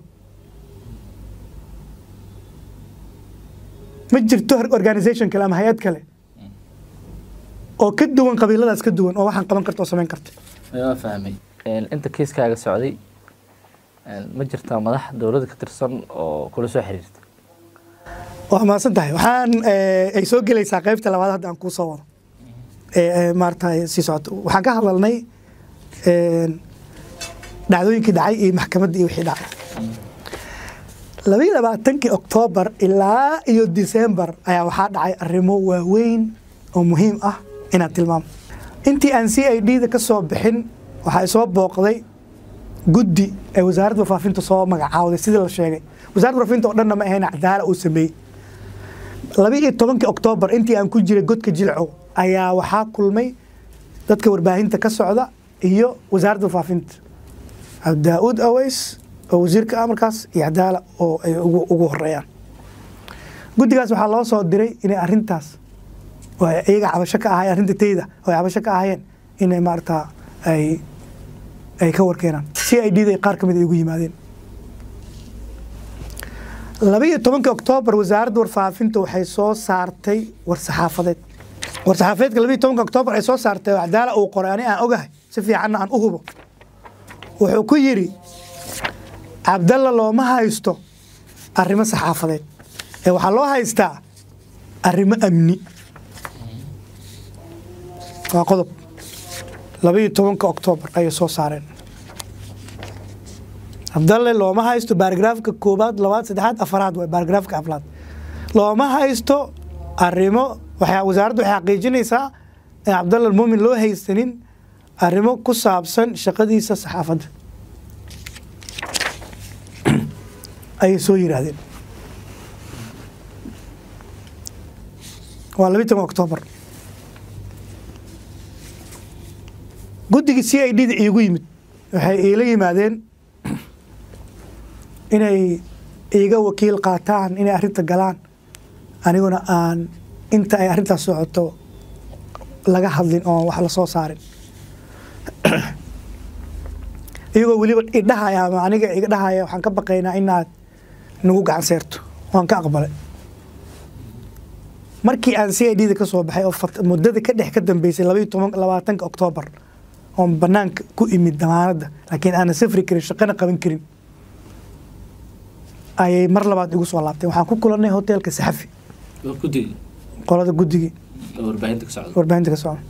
ma jirto organisation kale ama hay-ad kale oo ka duwan qabiiladaas ka duwan oo waxaan qaban karta oo samayn karta waa fahmay Een, inta kiiskaaga socday een, ma jirtaa madax dowladda ka tirsan oo kula soo xiriirta waa mahadsan tahay waxaan eh, ay soo gelaysaa qaybta labaad hadda aan kuu soo wado ee ee, maaragtay sii socoto waxaan ka hadalnay een, dhacdooyinkii dhacay iyo maxkamaddii iyo wixii dhacay labayo labaatankii oktoobar ilaa iyo disembar ayaa waxaa dhacay arrimo waaweyn oo muhiim ah inaan tilmaamo intii aan c i d da ka soo bixin waxaa soo booqday guddi ee wasaaradda warfaafinta soo magacaawday sidii la sheegay wasaaradda warfaafinta oo dhanna ma ahayn cadaala uu sameeyey laba iyo tobankii oktoobar intii aan ku jiray godka jilcow ayaa waxaa kulmay dadka warbaahinta ka socda iyo wasaaradda faafinta cabdidaauud aweys oo wasiirka ah markaas iyo cadaala oo ay ugu ugu horeeyaan guddigaas waxaa loo soo diray inay arrintaas oo ay iyaga cabasho ka ahaayeen arrinta teyda oo ay cabasho ka ahaayeen inay maarata ay ay ka warkeenaan si ay dhiiday qaar ka mid ay ugu yimaadeen laba iyo tobankii oktoobar wasaaradda warfaafinta waxay soo saartay war-saxaafadeed war-saxaafadeedka laba iyo tobanka oktoobar ay soo saartay oo cadaala uu qoray ani aan ogahay si fiicanna aan u hubo wuxuu ku yidhi cabdalla looma haysto arrimo saxaafadeed ee waxaa loo haystaa arrimo amni waa qodob laba iyo tobanka oktoobar ayay soo saareen cabdalle looma haysto baaragraafka koobaad labaad saddexaad afaraad waay baaragraafka afraad looma haysto arrimo waxay wasaaraddu waxay xaqiijinaysaa in cabdalla muumin loo haysanin arrimo ku saabsan shaqadiisa saxaafadda ayay soo yidhaahdeen waa labiyi toban oktoobar guddigii c i d da iigu yimid waxay iila yimaadeen inay iiga wakiil qaataan inay arrinta galaan aniguna aan inta ay arrintaas socoto laga hadlin oo wax la soo saarin iyagoo weliba idhahaya ama aniga iga dhahaya waxaan ka baqaynaa inaad nagu gacan seerto waan ka aqbalay markii aan c i d da ka soo baxay oo fat- muddada ka dhex ka dambeysay labaiyo toban labaatanka oktoobar oon banaanka ku imid damaanadda laakiin aanan safri karin shaqana qaban karin ayay mar labaad igu soo laabteen waxaan ku kulannay hoteelka saxafi waa guddiga qolada guddigii oo warbaahinta ka socda warbaahinta ka socda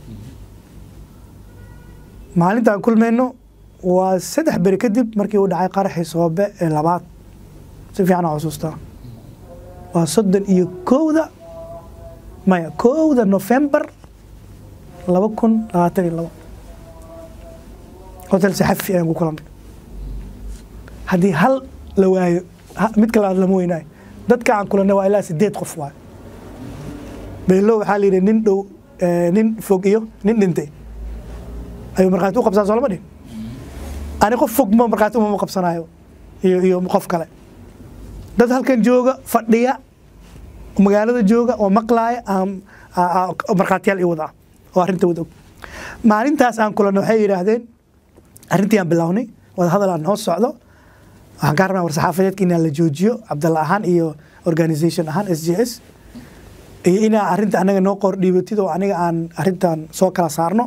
maalinta aan kulmayno waa saddex beri kadib markii uu dhacay qaraxii soobe ee labaad si fiican aan xusuustaa waa soddon iyo kowda maya kowda nofembar laba kun labaatan iyo labo hotel saxafi ayaan ku kulannay haddii hal la waayo ha- mid kale lama weynaayo dadka aan kulannay waa ilaa sideed qof waay beelo waxaa la yidhi nin dhow eh, nin fog iyo nin dhintay ayuu markhaati u qabsaa soo lama dhihin ani qof fog ma markhaati umama qabsanaayo iyo iyo qof kale dad halkan jooga fadhiya magaalada jooga oo maqlaaya aan aa- aa- markhaatiyaal ii wada ah oo arrinta wada og maalintaas aan kulanno waxay yidhaahdeen arrintii aan bilownay wada hadal aan noo socdo waxaan ka rabnaa war-saxaafadeedka inaan la joojiyo cabdalla ahaan iyo organisation ahaan s j s iyo inaa arrinta anaga noo qor dhiibatid oo aniga aan arrintan soo kala saarno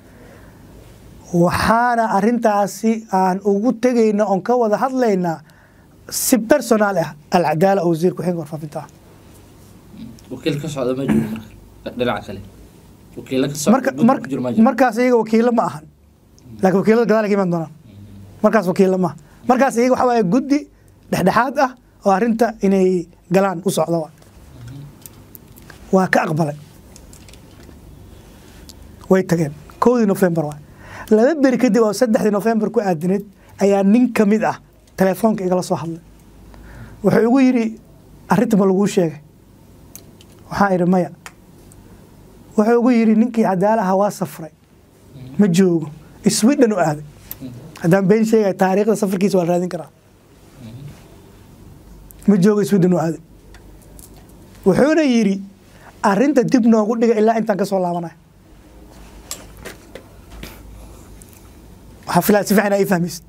waxaana arrintaasi aan ugu tegayna oon ka wada hadlaynaa si personaal ah alcadaala oo wasiir ku-xigeenka warfaafinta ah wakiil ka socda ma jiro marka dhinaca kale wakiila ka socda marka guddiga marka ku jiro ma jiro markaas iyaga wakiilo ma ahan laakiin wakiilada gadaal ay ka imaan doonaan markaas wakiilo ma aha markaas iyaga waxaa waaye guddi dhexdhexaad ah oo arrinta inay galaan u socda waa waa ka aqbalay way tageen kowdii nofembar waa laba beri kadib oo saddexdii nofembar ku aadineed ayaa nin ka mid ah telefoonka igala soo hadlay wuxuu igu yidhi arrinta ma laguu sheegay waxaan idhi maya wuxuu igu yidhi ninkii cadaalaha waa safray ma joogo sweden u aaday haddaan been sheegaya taariikhda safarkiisa waa la raadin karaa ma joogo sweden u aaday wuxuuna yidhi arrinta dib noogu dhiga ilaa intaan ka soo laabanayo waxaa filaa si fiican aa ii fahmaysid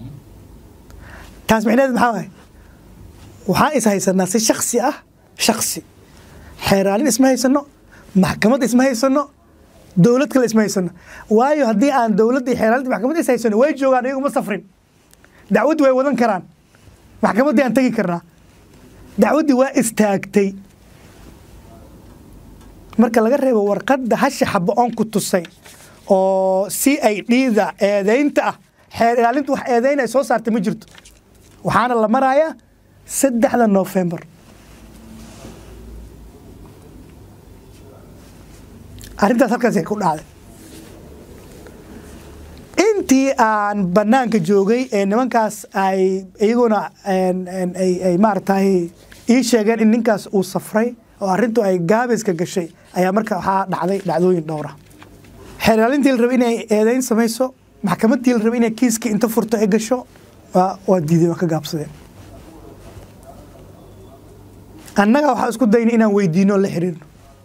taas micnaheed maxaa waay waxaan is haysanaa si shaksi ah shaksi xeeraalin isma haysano maxkamad isma haysano dowlad kale isma haysano waayo haddii aan dowladda iyo xeeraalinta maxkamad is haysano way joogaan iyagu ma safrin dacwaddi way wadan karaan maxkamaddii aan tegi karnaa dacwaddii waa istaagtay marka laga reebo warqadda hasha xabo oon ku tusay oo si ay dhiida eedaynta ah xeer ilaalintu wax eedayn ay soo saartay ma jirto waxaana la marayaa saddexda nofembar arrintaas halkaasay ku dhacday intii aan banaanka joogay ee nimankaas ay iyaguna ay ay maaragtay ii sheegeen in ninkaas uu safray oo arrintu ay gaabiska gashay ayaa marka waxaa dhacday dhacdooyin dhowra xeeraalintii la rabay inay eedeyn samayso maxkamaddii la rabay inay kiiskii inta furto ay gasho waa waa diideen waa ka gaabsadeen annaga waxaa isku daynay inaan weydiino oo la xiriirno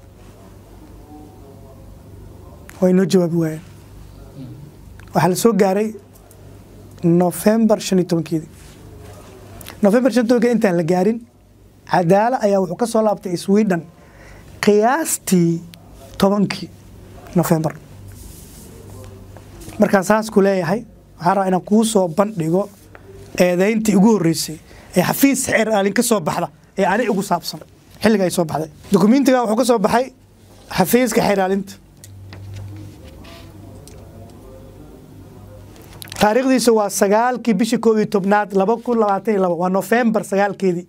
way noo jawaabi waayeen waxaa la soo gaaray nofembar shan iyo tobankeedii nofembar shan iyo tobankeedi intaan la gaarin cadaala ayaa wuxuu ka soo laabtay sweden qiyaastii tobankii nofembar markaan saas ku leeyahay waxaan rabaa inaan kuu soo bandhigo eedayntii ugu horreysay ee xafiis xeer aalin ka soo baxda ee ani ugu saabsan xilliga ay soo baxday dokumentigan wuxuu ka soo baxay xafiiska xeer aalinta taariikhdiisa waa sagaalkii bishii koob iyo tobnaad laba kun labaatan iyo labo waa nofembar sagaalkeedii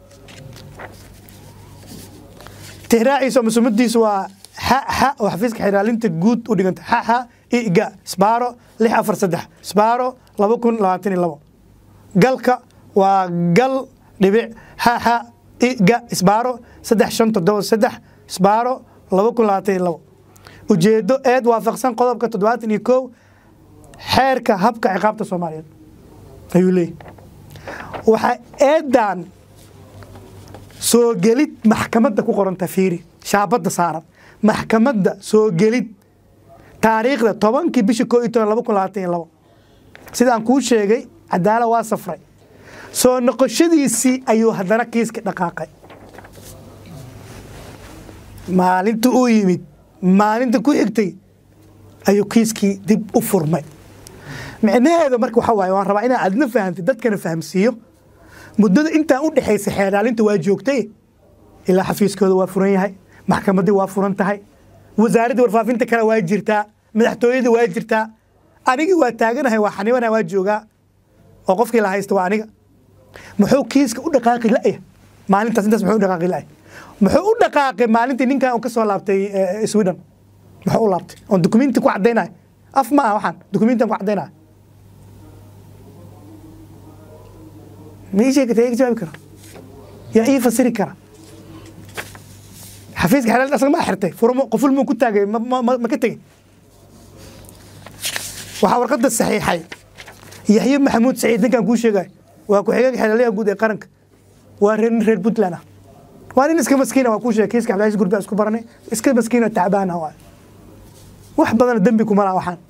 tixraaciisa ama sumadiisa waa xa xa oo xafiiska xiraalinta guud u dhiganta xa xa iga sbaaro lix afar saddex sbaaro laba kun labaatan iyo labo galka waa gal dhibic xa xa iga sbaaro saddex shan toddoba saddex sbaaro laba kun labaatan iyo labo ujeedo eed waafaqsan qodobka toddobaatan iyo kow xeerka habka ciqaabta soomaaliyeed ayuu leeyahy waxaa eedan soo gelid maxkamadda ku qoranta fiiri shaabadda saaran maxkamadda soo gelid taariikhda tobankii bishii koo iyo toban laba kun labaatan iyo labo sida aan kuu sheegay cadaala waa safray soo noqoshadiisii ayuu haddana kiiska dhaqaaqay maalinta uu yimid maalinta ku xigtay ayuu kiiskii dib u furmay micnaheedu marka waxa waaye waan rabaa inaan adna fahamtid dadkana fahamsiiyo muddada intaan u dhexaysa xeeraalinta waa joogtay ilaa xafiiskooda waa furan yahay maxkamaddii waa furan tahay wasaaraddii warfaafinta kale waa jirtaa madaxtooyadii waa jirtaa anigii waa taaganahay waa xanibanahay waa joogaa oo qofkii la haysta waa aniga muxuu kiiska u dhaqaaqi la'ya maalintaas intaas muxuu u dhaqaaqi la'ya muxuu u dhaqaaqay maalintii ninkan uu ka soo laabtay eh, sweden muxuu u laabtay oon dukumenti ku caddaynaya af ma aha waxaan dukumentian ku caddaynaya ma ii sheegi kara yaa iga jawaabi kara yaa ii fasiri kara xafiiska xelaalda asaga ma xirtay furmo qoful muu ku taagay ma- ma ma- ma ka tegey waxaa warqadda saxiixay yaxye maxamuud saciid ninkan kuu sheegay waa ku-xigeenka xelaalyaha guud ee qaranka waa reer nin reer puntland ah waa nin iska maskiina waa kuu sheegay kiiska cabdilaaziz gurbi aan isku baranay iska maskiina tacbaana waa wax badana dembi kuma laha waxaan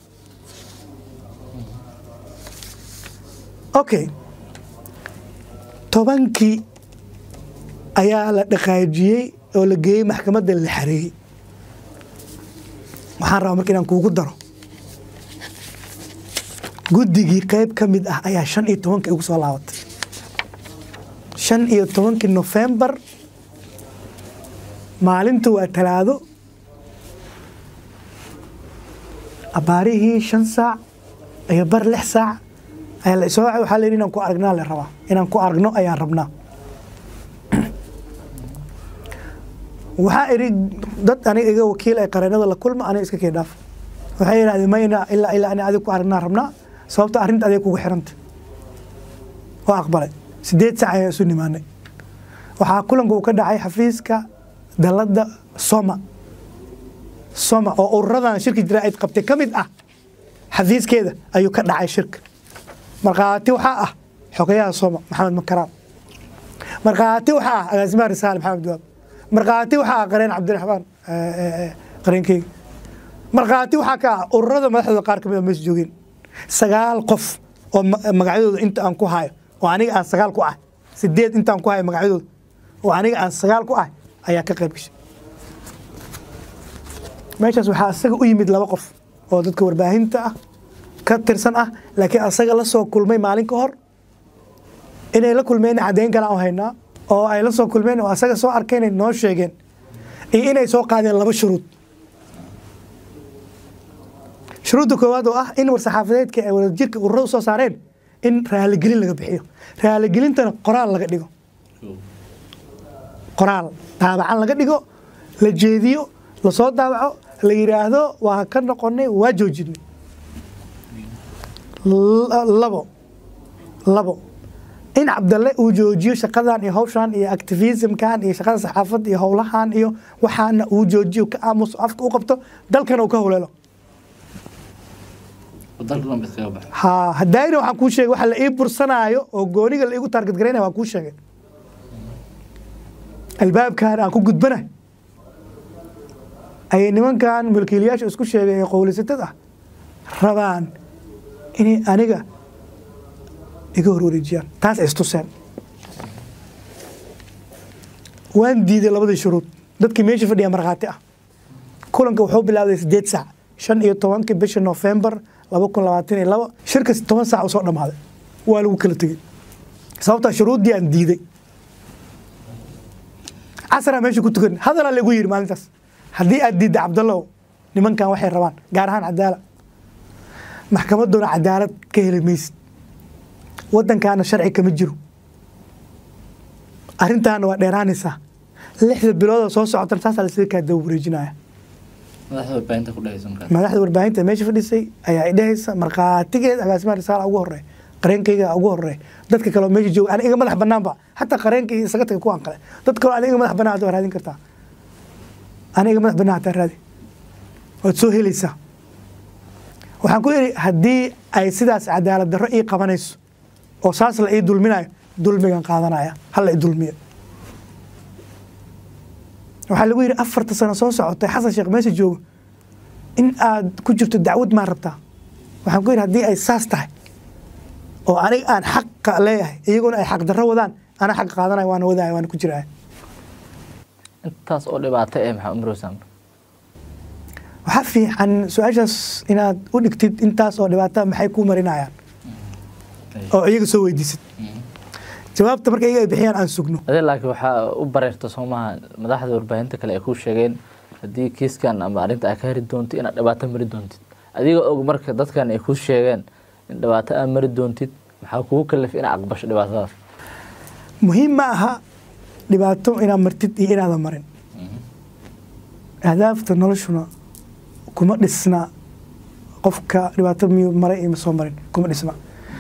okay tobankii ayaa la dhaqaajiyey oo la geeyey maxkamadda la xareeyey waxaan rabaa marka inaan kuugu daro guddigii qayb ka mid ah ayaa shan iyo tobankii ugu soo laabatay shan iyo tobankii nofembar maalintu waa talaado abaarihii shan saac iyo bar lix saac ayaa la isoo wacay waxaa la yidhi inaan ku aragnaa la rabaa inaan ku aragno ayaan rabnaa waxaa idhi dad aniga iga wakiil ay qareenada la kulma aniga iska kee dhaaf waxay yidhahdeen mayna ilaa ilaa ani adig ku aragnaa rabnaa sababta arrinta adig kugu xiranta waa aqbalay sideed saac ayaa isu nimaanay waxaa kulanka uu ka dhacay xafiiska dalladda soma soma oo ururadan shirki jaraa'id qabtay ka mid ah xafiiskeeda ayuu ka dhacay shirka markhaati waxaa ah xogayaha soma maxamed makaraan markhaati waxaa ah agaasimaha risaale maxamed duwaab markhaati waxaa ah qareen cabdiraxmaan qareenkeyga markhaati waxaa ka ah ururada madaxdooda qaar kamid a meesha joogeen sagaal qof oo ma- magacyadooda inta aan ku hayo oo aniga aan sagaal ku ah sideed intaan ku hayo magacyadooda oo aniga aan sagaal ku ah ayaa ka qayb gashay meeshaas waxaa asaga u yimid laba qof oo dadka warbaahinta ah ka tirsan ah laakiin asaga la soo kulmay maalin ka hor inay la kulmeen caddayn kale aan haynaa oo ay la soo kulmeen oo asaga soo arkeen ay noo sheegeen iyo inay soo qaadeen laba shuruud shuruudda koowaad oo ah in war-saxaafadeedka ay wadajirka ururada usoo saareen in raaligelin laga bixiyo raaligelintana qoraal laga dhigo qoraal daabacan laga dhigo la jeediyo lasoo daabaco la yidhaahdo waa ka noqonay waa joojinay L- labo labo in cabdalle uu joojiyo shaqadan iyo hawshan iyo activismkan iyo shaqada saxaafadda iyo howlahan iyo waxaana uu joojiyo ka aamuso afka u qabto dalkana uu ka howleelo dalka dhan bad kaga baxo ha hadaayna waxaan kuu sheegay waxa la ii bursanaayo oo gooniga la iigu taarget garaynaya waan kuu sheegay albaabkan aan ku gudbanahay ayay nimankan mulkiilayaasha isku sheegay ee qowlisatada ah rabaan inay aniga iga horwareejiyaan taas ay istuseen waan diiday labadii shuruud dadkii meesha fadhiya markhaati ah kulanka wuxuu bilaabday sideed saac shan iyo tobankii bisha November laba kun labaatan iyo laba shirkas toban saac usoo dhamaaday waa lagu kala tegey sababtaa shuruuddii aan diiday casraa meesha ku tukan hadalaa lagu yidhi maalintaas haddii aad diidda cabdallow nimankan waxay rabaan gaar ahaan cadaala maxkamadoona cadaalad ka heli maysid waddankaana sharci kama jiro arrintaana waa dheeraanaysaa lixda bilood oo soo socotana saasaa lasaga kaa daba wareejinaya madaxda warbaahinta ku dhagaysan kara madaxda warbaahinta meesha fadhisay ayaa idhahaysa markhaatigeed agaasimaha risaala ugu horey qareenkayga ugu horey dadka kale oo meesha jooga aniga iga madax banaanba xataa qareenka iyo isaga taga kuwaan kale dad kale aniga iga madax banaan hadda waa raadin kartaa aniga iga madax banaan hataa raadi waad soo helaysaa waxaan ku idhi haddii ay sidaas cadaalad darro ii qabanayso oo saas la ii dulminayo dulmigan qaadanaya hala i dulmiyo waxaa lagu yidhi afarta sano soo socotay xasan sheekh meesha joogo in aad ku jirto dacwad maa rabtaa waxaan ku yidhi haddii ay saas tahay oo aniga aan xaqa leeyahay iyaguna ay xaq darro wadaan ana xaq qaadanaya waana wadaya waana ku jiraya intaas oo dhibaato ee maxaa umrosam waxaa fiican su-aashaas inaad u dhigtid intaas oo dhibaata maxay kuu marinayaan oo iyaga soo weydiisid jawaabta marka iyaga ay bixiyaan aan sugno adee laakiin waxaa u bareerta soomaha madaxda warbaahinta kale ay kuu sheegeen haddii kiiskan ama arrinta ay ka heri doonto inaad dhibaato mari doontid adiga og marka dadkan ay kuu sheegeen in dhibaato aad mari doontid maxaa kugu kalif inaad aqbasho dhibaatadaas muhiim ma aha dhibaato inaad martid iyo inaadan marin ahdaafta noloshuna kuma dhisna qofka dhibaato miyuu maray iyo ma soo marin kuma dhisna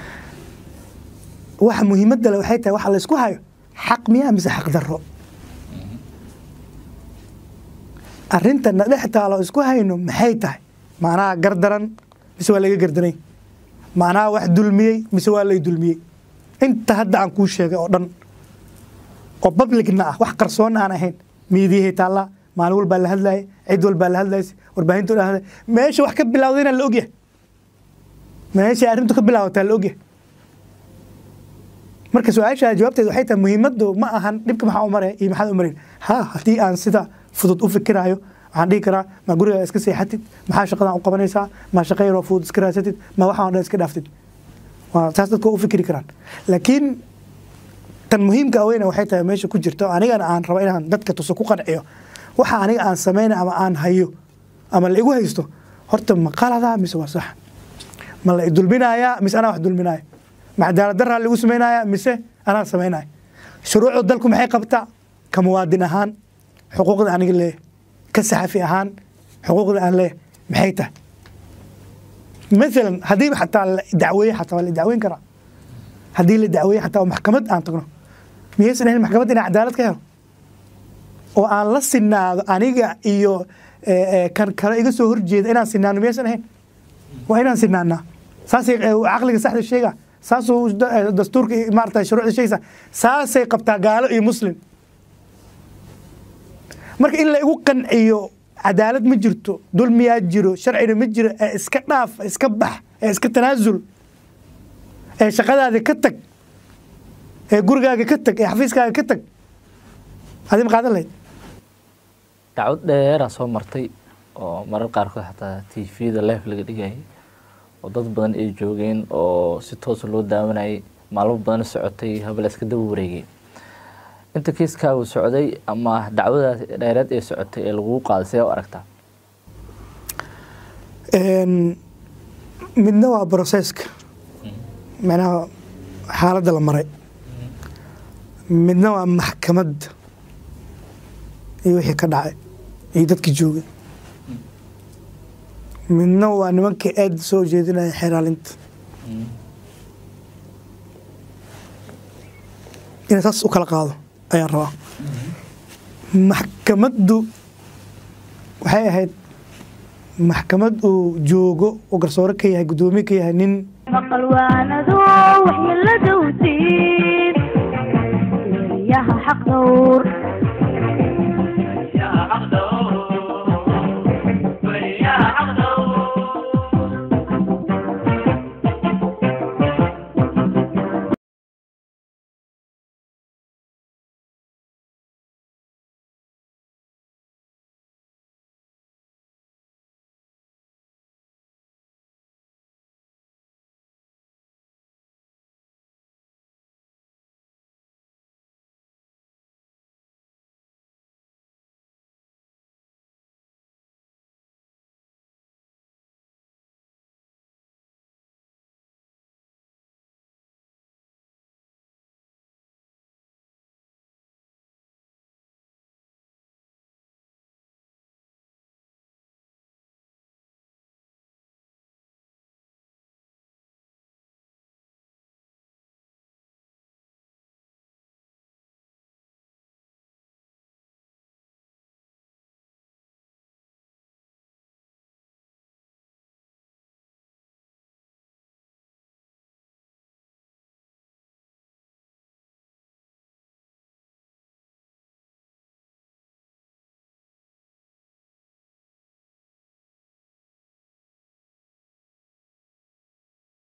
waxa muhiimadda le waxay tahay waxa la isku hayo xaq miyaa mise xaq darro arrintana dhex taalo isku hayno maxay tahay macnaha gardaran mise waa laga gardanay macnaha wax dulmiyey mise waa lay dulmiyey inta hadda aan kuu sheegay oo dhan oo publicna ah wax qarsoon aan ahayn miidiyahay taallaa maalin walbaa la hadlayay cid walbaa la hadlaysa warbaahintu la hadlay meesha wax ka bilawdayna la ogyahay meesha arrintu ka bilaabataa la ogyahay marka su-aasha jawaabteed waxay tahay muhiimaddu ma ahan dhibka maxaa u maraya iyo maxaad u marayn ha haddii aan sida fudud u fikiraayo waxaan dhihi karaa ma guriga iska seexatid maxaa shaqadan u qabanaysaa ma shaqo yaroo fudud iska raadsatid ma waxaan dhan iska dhaaftid waa taas dadku u fikiri karaan laakiin tan muhiimka weyna waxay tahay meesha ku jirto anigana aan rabo inaan dadka tuso ku qanciyo waxa aniga aan samayna ama aan hayo ama la igu haysto horta ma qalada mise waa sax ma la idulminayaa mise anaa wax dulminaya ma cadaalad daraa lagu samaynaya mise anaa samaynaya shuruucda dalku maxay qabtaa ka muwaadin ahaan xuquuqda aniga leeyahay ka saxafi ahaan xuquuqda aan leeyahay maxay tahay مثلا هذه حتى الدعويه حتى ولا دعوين كرا هذه الدعويه حتى محكمة aan tagno miyaysan ahayn maxkamad inay cadaalad ka helo oo aan la sinaado aniga iyo kan kale iga soo horjeeda inaan sinaano miyaysan ahayn waa inaan sinaanaa saasay caqliga saxda sheega saasuu dastuurka maarata shuruucda sheegaysa saasay qabtaa gaalo iyo muslim marka in la igu qanciyo cadaalad ma jirto dulmiyaa jiro sharcina ma jiro ee iska dhaaf iska bax ee iska tanaasul ee shaqadaada ka tag ee gurigaaga ka tag ee xafiiskaaga ka tag adi ma qaadan lahayd dacwad dheeraa soo martay oo marar qaarkood xataa t v-da life laga dhigayay oo dad badan ay joogeen oo si toosa loo daawanayay maalmo badan socotay habla iska daba wareegay inta kiiskaagu socday ama dacwadaas dheereed ee socotay ee lagugu qaaday see u aragtaa midna waa broseska macnaha xaaladda la maray midna waa maxkamadda iyo wixii ka dhacay iyo dadkii joogay midna waa nimankii aada soo jeedinaya xeraalinta inaan saas u kala qaado ayaan rabaa maxkamaddu waxay ahayd maxkamad uu joogo oo garsoore ka yahay guddoomiye ka yahay nin maqal waanado waxyeelada u diid eeriyaha xaq dhowr